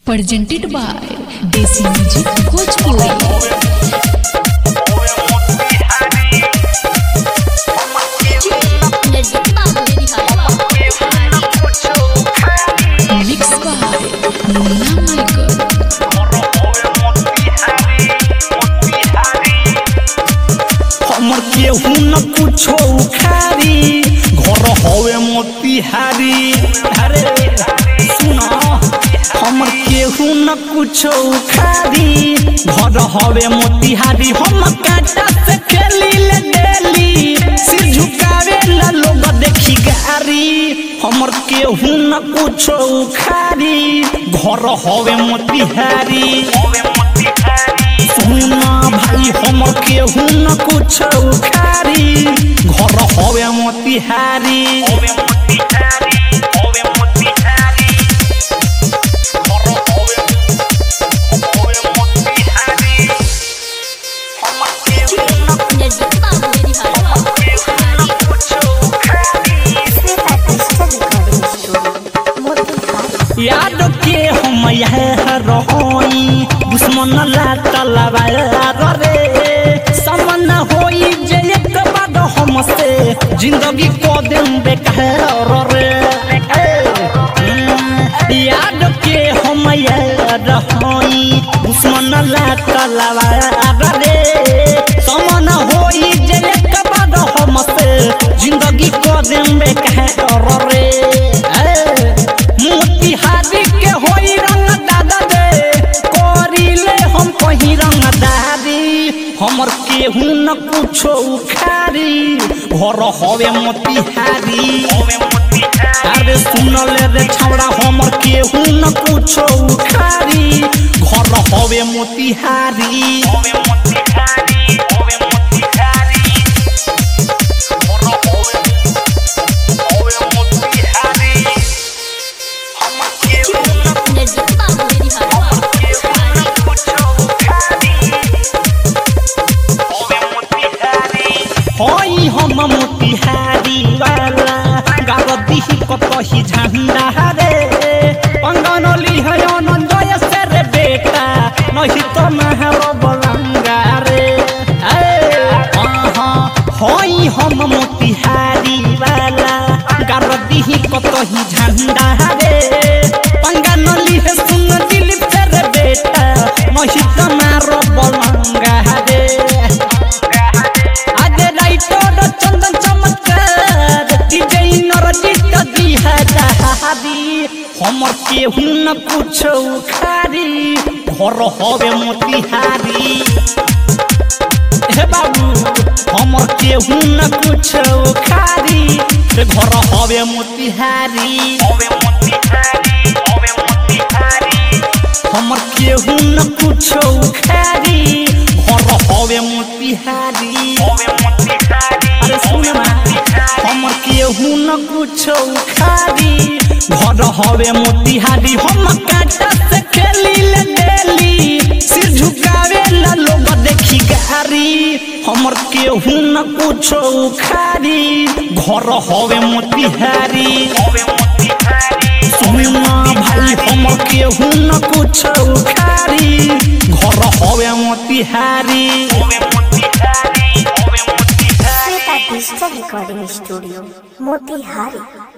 presented by Desi Music Bhojpuri. Mixed by Munna Michael. हमर केहू न कुछो उखारी घर हवे मोतिहारी अरे सुन हमर केहू न कुछो उखारी घर हवे मोतिहारी हम काटा से खेली ले डेली सिर झुकावे ला लोग देखी गारी हमर केहू न कुछो उखारी घर हवे मोतिहारी सुना भाई हम केहू न कुछ उखारी घर हवे मोतिहारी याद के हम यह रहोई दुश्मन ला तलवार रे समन होई जे एक बाद हमसे जिंदगी को दिन बेकार रे याद के हम यह रहोई दुश्मन ला तलवार रे समन होई जे एक बाद हमसे जिंदगी को दिन बेकार रे मोतिहारी के होई रंग दादा दे करिले हम कहीं रंग दादी हमर केहू न कुछो उखारी घर हवे मोतिहारी अरे सुनले रे छौड़ा हमर केहू न कुछो उखारी घर हवे मोतिहारी होई हम मोतिहारी वाला गावदी कतही झंडा रे पंगनली है अनंजय से रे बेटा नहीं तो महरो बलंगा रे ए, आहा, होई हम मोतिहारी वाला गावदी कतही झंडा रे पंगनली है सुन दिलीप से रे बेटा नहीं तो महरो बलंगा रे आज राइटर चंदन चमत्कार डीजे नरजित दी है दहादी हमर केहू न कुछ उखारी घर हवे मोतिहारी हे बाबू हमर केहू न कुछ उखारी घर हवे मोतिहारी हमर केहू न कुछ उखारी घर हवे मोतिहारी अरे सुन ना हमर केहू न कुछ उखारी घर हवे मोतिहारी हम काटा से खेली ले डेली सिर झुकावे ला लोग देखी गारी हमर केहू न कुछ उखारी घर हवे मोतिहारी सुनना भाई हमर केहू न कुछ उखारी घर हवे Motihari Shweta digital recording studio Motihari